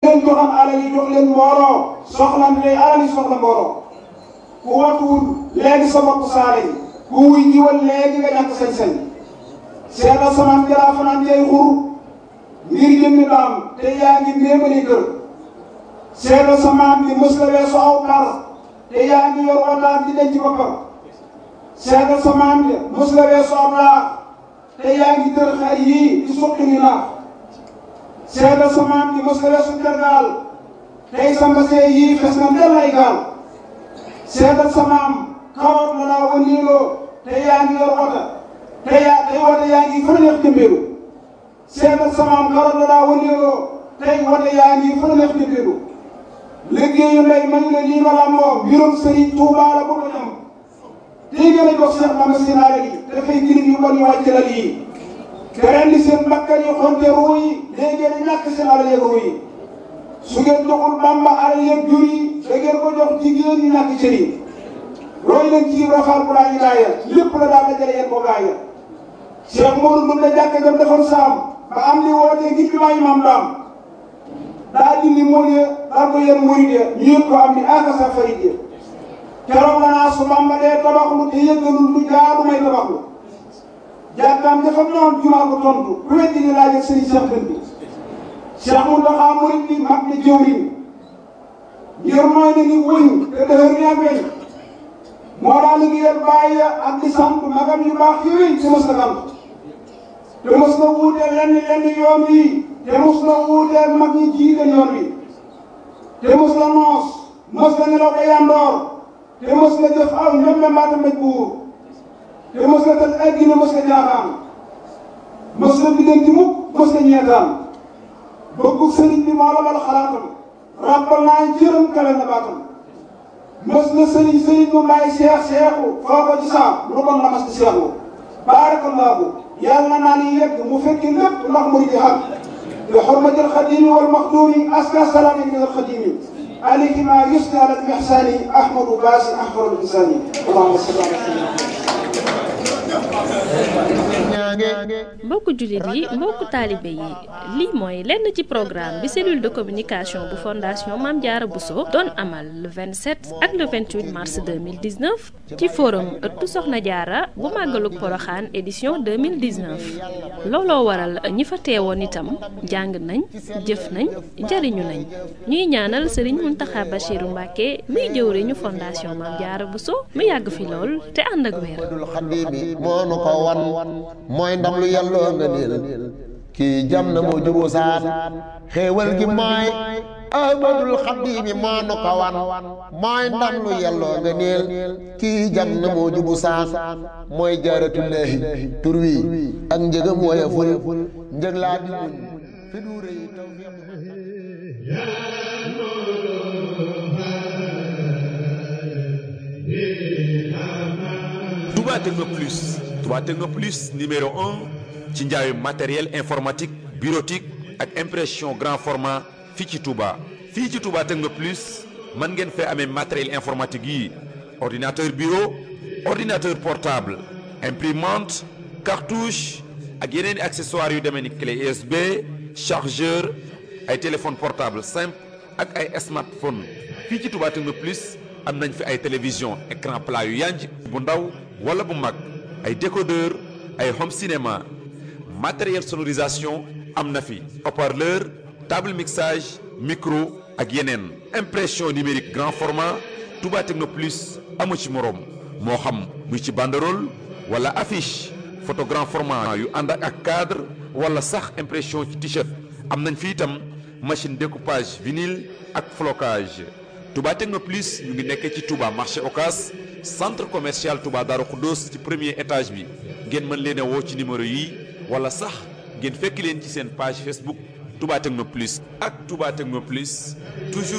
leen joxoon alal yi jox leen mbooloo soxla ndey alal yi soxla mbooloo ku watuwul léegi sa bopp saale yi ku wuy jiwal léegi nga ñàkk sañ-sañ seetal samaan jalaa fanaan jay xur ngir jëmmi daam te yaa ngi méemali kër seetal samaan bi mës la weesu aw par te yaa ngi yor wataat di denc boppam seetal samaan bi mës la weesu aw laax te yaa ngi tër xar yii di suqi ni naax seetal samaan bi mës la weesu tergaal tey sa mbasee yii fes na ndel ay gaal seetal samaam kawoot la daa wëndeeloo te yaa ngi yor wata te yaa tey wata yaa ngi fa neex jëmbeelu seetal samaam kawoot la daa wëndeeloo tey wata yaa ngi fa neex jëmbeelu liggéeyu ndey man la lii ma làmboo mbirum sëriñ Tuubaa la bëgg a ñam tey gën a jox Seex Bamba seen alal yi dafay girig yu bon yu wàcc la lii te ren di seen bakkan yi xonte ruu yi léegi ngeen ñàkk seen alal yeeg ruu yi su ngeen joxul Bamba alal yeeg jur yi da ngeen ko jox jigéen ñi ñàkk cër yi roy leen ci rafaal bu laa ñu gaaya lépp la daal dajale yéen ko gaaya Cheikh Modou mën na jàkk jam defoon saam ba am li wootee ngir bi maa imaam daam daa dindi mool ya daal ko yéen murid ya ñu yëpp ko am ni aka sa farid ya keroog la naa su Bamba dee tabaxlu te yëggalul lu jaadu may tabaxlu jàkkaam dafa noon jumaa ko tontu ku weddi ni laaj ak sëriñ Cheikh Dënd bi Cheikh Mountakha murid bi mag na jëwriñ ngir mooy ne ni wëñ te dëhër ni ak weñ moo daa liggéeyal bàyyi ak di sant magam yu baax yooyu te mos na sant te mos na wuuteel lenn lenn yoon wi te mos na wuuteel mag ñi jiite yoon wi te mos na noos mos na nelaw ba yandoor te mos na jëf aw ñoom mbaata mbéj buur te mos na tëj egg na mos na jaaxaan mos na biddanti mukk mos na ñeetaan bëggu sëriñ bi moo la bal xalaatam ràbbal naa jërëm kale na baatam mës na sëriñ sëriñ mu may seex seexu foo ko ci saam lu bon la mas di seexu baarakallaahu yàlla naa ni yegg mu fekki lépp ndax mu di xam bi xurmatil xadimi wal maxduumi aska salaami min al xadimi alayhi ma yusni ala al mihsani ahmadu baasi ahmadu insani allahumma salli ala mbokku jullit yi mbokku taalibe yi lii mooy lenn ci programme bi cellule de communication bu fondation Mame Diarra Bousso doon amal le 27 ak le 28 mars 2019 ci forum ëttu Soxna Diarra bu màggalug Poroxaan édition 2019 looloo waral ñi fa teewoon itam jàng nañ jëf nañ jariñu nañ ñuy ñaanal Serigne Mountakha Bachirou Mbacké muy jëwriñu fondation Mame Diarra Bousso mu yàgg fi lool te ànd ak wér moo nu ko wan mooy ndam lu yàlloo nga niil kii jam na moo juboo saan xéewal gi mooy ahmadul xaddiimi moo nu ko wan mooy ndam lu yàlloo nga niil kii jam na moo jubu saan mooy jaaratullaahi tur wi ak njëgam woyeful njëg laa di muñ fi du rëy Touba Techno Plus Touba Techno Plus numéro un ci njaayu matériel informatique bureautique ak impression grand format fii ci Touba. fii ci Touba Techno Plus mën ngeen fee amee matériel informatique yi ordinateur bureau ordinateur portable imprimante cartouche ak yeneen i accessoires yu demee ni clé USB chargeur ay téléphone portable simple ak ay smartphone fii ci Touba Techno Plus am nañ fi ay télévision écran plat yu yanj bu ndaw wala bu mag ay décodeur ay home cinéma matériel sonorisation am na fi haut-parleur table mixage micro ak yeneen impression numérique grand format Touba Techno Plus amu ci moroom moo xam muy ci banderole wala affiche photo grand format yu ànd ak cadre wala sax impression ci t-shirt am nañ fi itam machine découpage vinyle ak flocage Touba Techno Plus ñu ngi nekkee ci Touba marché Ocas centre commercial Touba Darou Khoudoss ci premier étage bi ngeen mën leen a woo ci numéro yi wala sax ngeen fekk leen ci seen page Facebook Touba Techno Plus ak Touba Techno Plus toujours